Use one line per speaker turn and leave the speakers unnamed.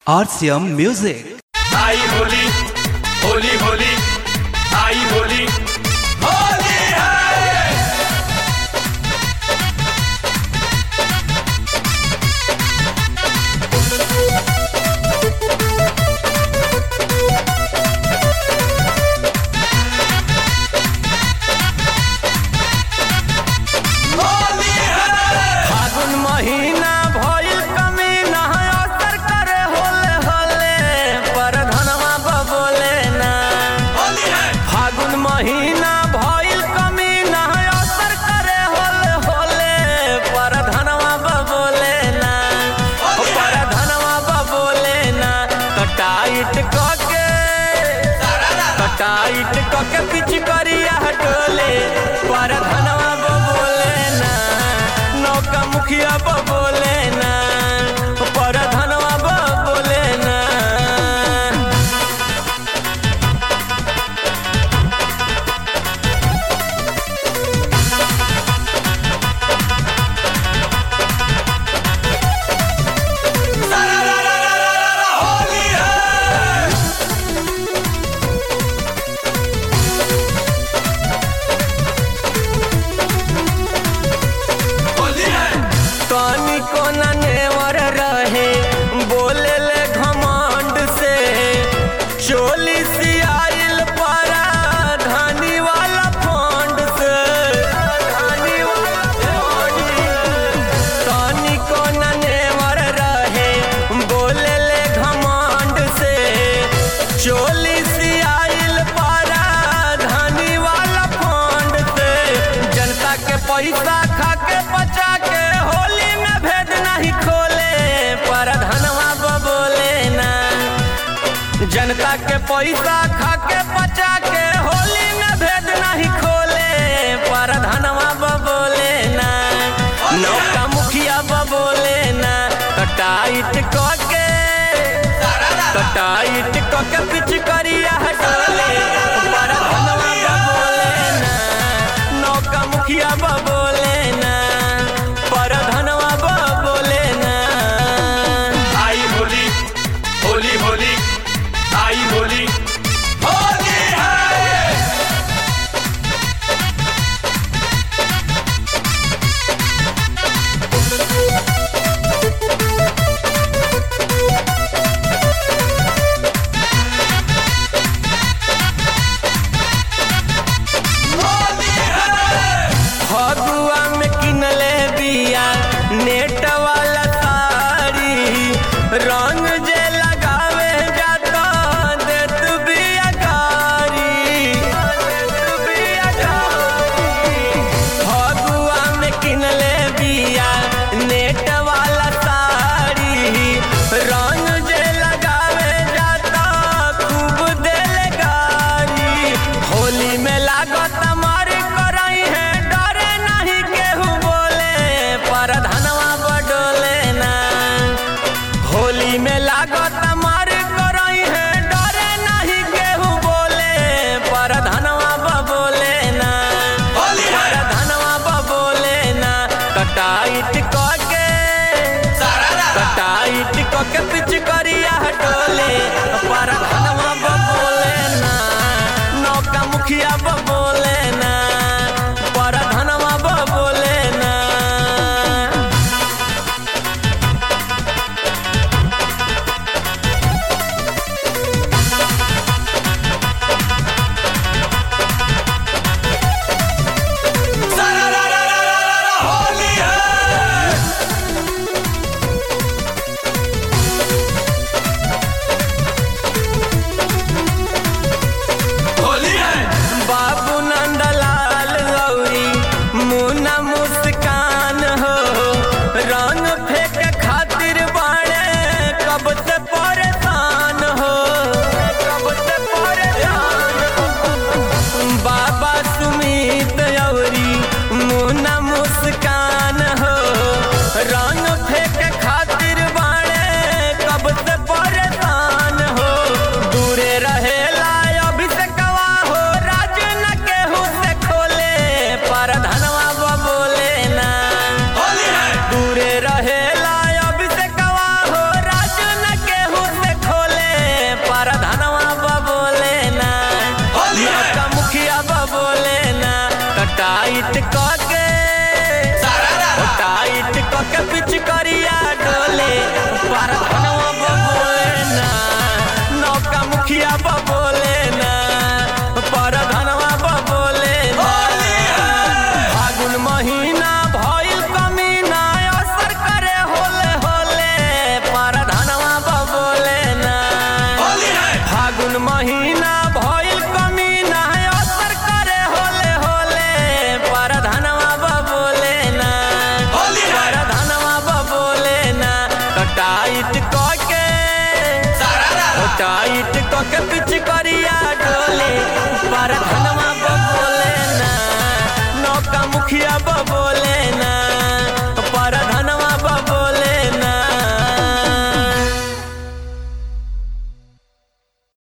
RCM Music.
आई होली होली होली आई होली होली है होली है
फागुन महीना भइल कमी नहा असर करे होले होले पर धनवा बबोले ना
होली है
फागुन महीना भइल कमी नहा असर करे होले होले पर धनवा बबोले ना ओ पर धनवा बबोले ना कटाइट कके कटाइट कके पिच करिया हटोले पर धनवा बबोले ना नौका मुखिया बबोले ना पर धनवा बबोले ना
होली है होली है
तनी कोना नेवर रहे बोले ले घमंड से चोली सियाइल परा धानी वाला फंड से धानी वाला फंड तनी कोना नेवर रहे बोले ले घमंड से चोली सियाइल परा धानी वाला फंड से जनता के पैसा खा के बचा के होली में भेद नहीं खोले पर धनवा बबोले ना जनता के पैसा खा के बचा के होली में भेद नहीं खोले पर धनवा बबोले ना नौका मुखिया बबोले ना कटाइट कके कटाइट कके पिच करिया हटोले पर धनवा बबोले ना नौका मुखिया बबोले ना पर धनवा बबोले ना
आई होली होली होली आई होली होली है होली है
फगुआ में किनले बिया नेट वाला साड़ी रंग जे लगावे जाता देत बिया गारी देत बिया गारी फगुआ में किनले बिया नेट वाला साड़ी रंग जे लगावे जाता खूब देल गारी होली में लागत मार करई है डरे नहीं केहू बोले पर धनवा बडोले ना होली में लागत मार करई है डरे नहीं केहू बोले पर धनवा बबोले ना
होली है
पर धनवा बबोले ना कटाइट कके कटाइट कके पिच करिया हटोले पर धनवा बबोले ना नौका मुखिया बबोले ना पर धनवा बबोले ना
होली है
टाइट कके पिच करिया डोले पर धनवा बबोले ना नौका मुखिया बबोले